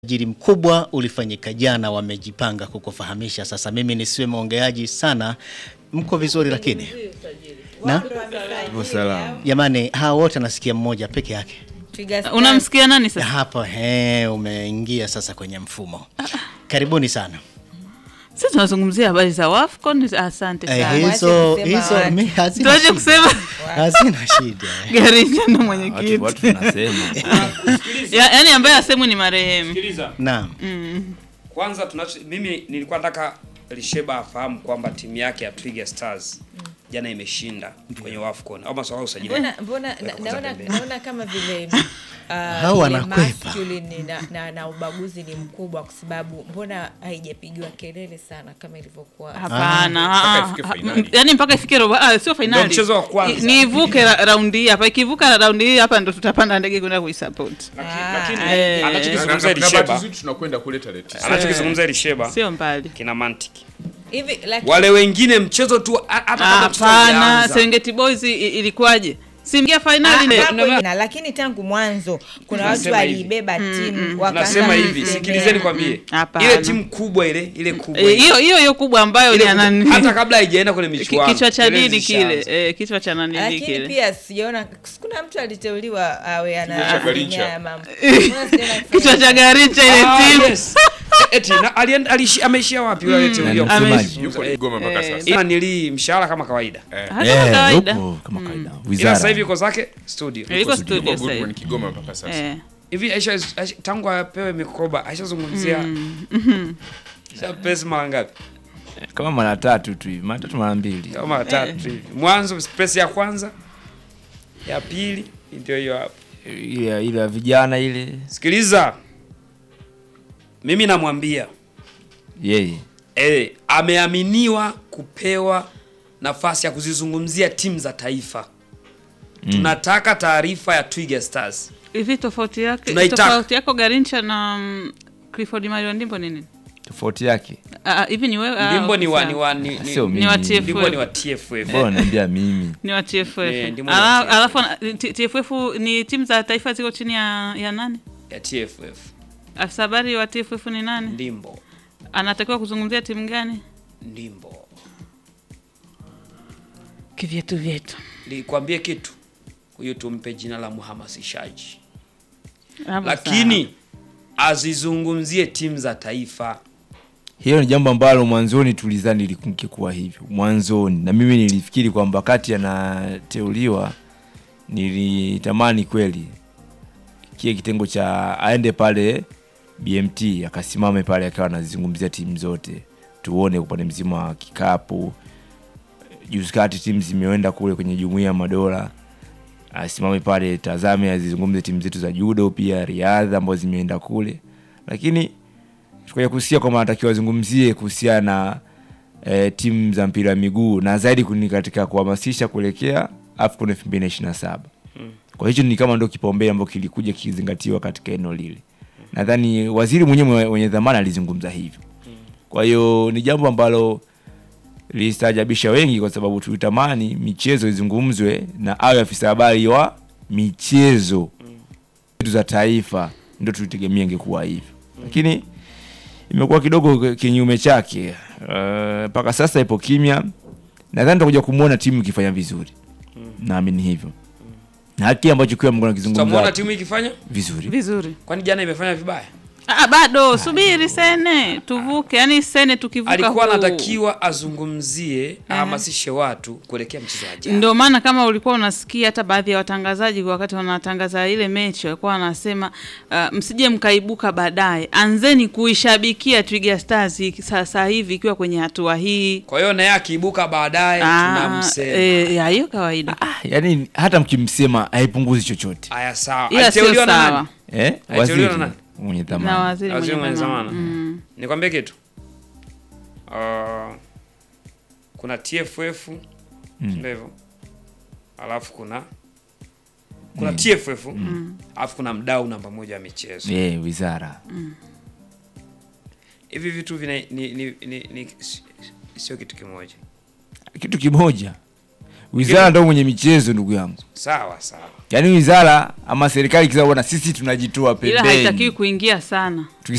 Usajili mkubwa ulifanyika jana, wamejipanga kukufahamisha. Sasa mimi nisiwe mwongeaji sana, mko vizuri lakini na Salama. jamani, hawa wote nasikia mmoja peke yake Unamsikia nani sasa? hapo. He, umeingia sasa kwenye mfumo. Karibuni sana. Sisi tunazungumzia habari za Wafcon. Asante Eh, sana. hizo kusema hizo watu. mi hazina Tuache shida. kusema hazina shida. Garissa ndo Watu, mwenyekiti, watu tunasema Ya- yaani ambaye asemwe ni marehemu. Sikiliza. Naam. Kwanza tunacho mimi nilikuwa nataka Lisheba afahamu kwamba timu yake ya Twiga Stars jana imeshinda kwenye Wafcon au maswala ya usajili. Mbona, mbona na, Weka naona, pembeni. naona kama vile uh, Hao ile wanakwepa. masculine na, na, na ubaguzi ni mkubwa kwa sababu mbona haijapigiwa kelele sana kama ilivyokuwa Hapana, Mpaka ah, ifike ah, fainali. yaani mpaka ifike robo, ah, sio fainali, Ndio mchezo wa kwanza. I- ni ivuke ra- raundi hii hapa. Ikivuka raundi hii hapa ndo tutapanda ndege kwenda kuisupport, Ah, Lakini eh. anachokizungumza Na- na- na bahati Lisheba, nzuri tunakwenda kule tarehe tisa. anachokizungumza Lisheba sio mbali. kina mantiki. hivi lakini Wale wengine mchezo tu a- hata kama mchezo Hapana, haujaanza. Serengeti Boys i- ilikuwaje? Simgia Ah, fainali hapo ne- ina, lakini tangu mwanzo kuna watu Nasema hivi. waliibeba timu wakaanza Nasema hivi, kuisemea. sikilizeni kwambie. Hapana. Ile timu kubwa ile, ile kubwa. Eh, hiyo hiyo hiyo kubwa ambayo Ile ni kubwa. anani hata kabla haijaenda kwenye ki- michuano. kichwa cha kelele nini kile zishaanza. eh, kichwa cha nani lakini kile pia sijaona kuna mtu aliteuliwa awe Kichwa cha ana Garincha. haya mambo. Mbona sijaona akifanya kichwa cha Garincha ile Ah, timu yes. Eti na alienda alishi- ameishia wapi yule aliyeteuliwa? Ame- Msemaji yuko Kigoma mpaka sasa. Ila nili mshahara kama kawaida. hata kawaida yupo kama kawaida. Ila Wizara. sasa hivi yuko zake studio. Eh, yuko studio Yuko sasa good hivi. one Kigoma mpaka sasa. eh Hivi Aisha, Aisha tangu apewe mikoba aishazungumzia Sasa pesa mara ngapi? Kama mara tatu tu hivi, mara tatu mara mbili. Kama mara tatu hivi. Mwanzo pesa ya kwanza, ya pili ndio hiyo hapo. Ile ile ya vijana ile Sikiliza, mimi namwambia yeye. eh, ameaminiwa kupewa nafasi ya kuzizungumzia timu za taifa. Tunataka taarifa ya Twiga Stars. hivi tofauti yake Tunaitaka. tofauti yako Garincha na mm, Clifford Mario Ndimbo ni nini? Tofauti yake. Ah, ah, hivi ni wewe ah, Ndimbo ni wa sawa. ni wa ni, ni, Sio ni wa mimi. TFF. Ndimbo ni wa TFF. Bora niambia mimi. ni wa TFF. Eh, Ndimbo ni Ala- wa TFF. Alafu ana- T- TFF ni timu za taifa ziko chini ya, ya nani? ya TFF. Afisa habari wa TFF ni nani? Ndimbo. Anatakiwa kuzungumzia timu gani? Ndimbo. Kivyetu vyetu. Nikwambie kitu. Huyu tumpe jina la mhamasishaji. Hapo Lakini azizungumzie timu za taifa. Hilo ni jambo ambalo mwanzoni tulizani lingekuwa hivyo mwanzoni, na mimi nilifikiri kwamba wakati anateuliwa nilitamani kweli kile kitengo cha aende pale BMT akasimame pale akawa anazizungumzia timu zote, tuone upande mzima wa kikapu. Juzi kati timu zimeenda kule kwenye jumuiya ya madola, asimame pale, tazame, azizungumze timu zetu za judo pia riadha ambazo zimeenda kule, lakini tukaja kusikia kwamba anatakiwa azungumzie kuhusiana na e, timu za mpira wa miguu na zaidi kuni katika kuhamasisha kuelekea AFCON 2027. Kwa hicho ni kama ndio kipaumbele ambacho kilikuja kikizingatiwa katika eneo lile. Nadhani waziri mwenyewe mwenye dhamana alizungumza hivyo. Kwa hiyo ni jambo ambalo lilistajabisha wengi kwa sababu tulitamani michezo izungumzwe na awe afisa habari wa michezo zetu za taifa, ndio tulitegemea ingekuwa hivyo, lakini imekuwa kidogo kinyume chake. Eh, mpaka sasa ipo kimya. Nadhani tutakuja kumwona timu ikifanya vizuri, naamini hivyo, na haki ambacho kiwa mko Tutamuona nakizungumza timu ikifanya? vizuri. vizuri. Kwani jana imefanya vibaya? Ah, bado subiri sene tuvuke, yani sene tukivuka Alikuwa huu. anatakiwa azungumzie, ahamasishe watu kuelekea mchezo wa jana. Ndio maana kama ulikuwa unasikia hata baadhi ya watangazaji wakati wanatangaza ile mechi walikuwa wanasema uh, msije mkaibuka baadaye, anzeni kuishabikia Twiga Stars hiki- sasa hivi ikiwa kwenye hatua hii. Kwa hiyo naye akiibuka baadaye Ah, tunamsema. eh, ya hiyo kawaida, Ah, yani hata mkimsema haipunguzi chochote Aya sawa. ila sio Aliteuliwa na sawa nani? eh? Aliteuliwa Waziri na nani? mwenye na dhamana waziri Waziri mwenye mwenye dhamana. zamana. Mm. Nikwambie kitu. Uh, kuna TFF ndio hivyo. Alafu kuna kuna TFF alafu kuna mdau namba moja wa michezo. eh, wizara Hivi vitu vina ni, ni, ni, ni sio kitu kimoja. kitu kimoja wizara ndo mwenye michezo ndugu yangu Sawa sawa. yaani wizara ama serikali ikisema bwana sisi tunajitoa ila haitakiwi pembeni kuingia sana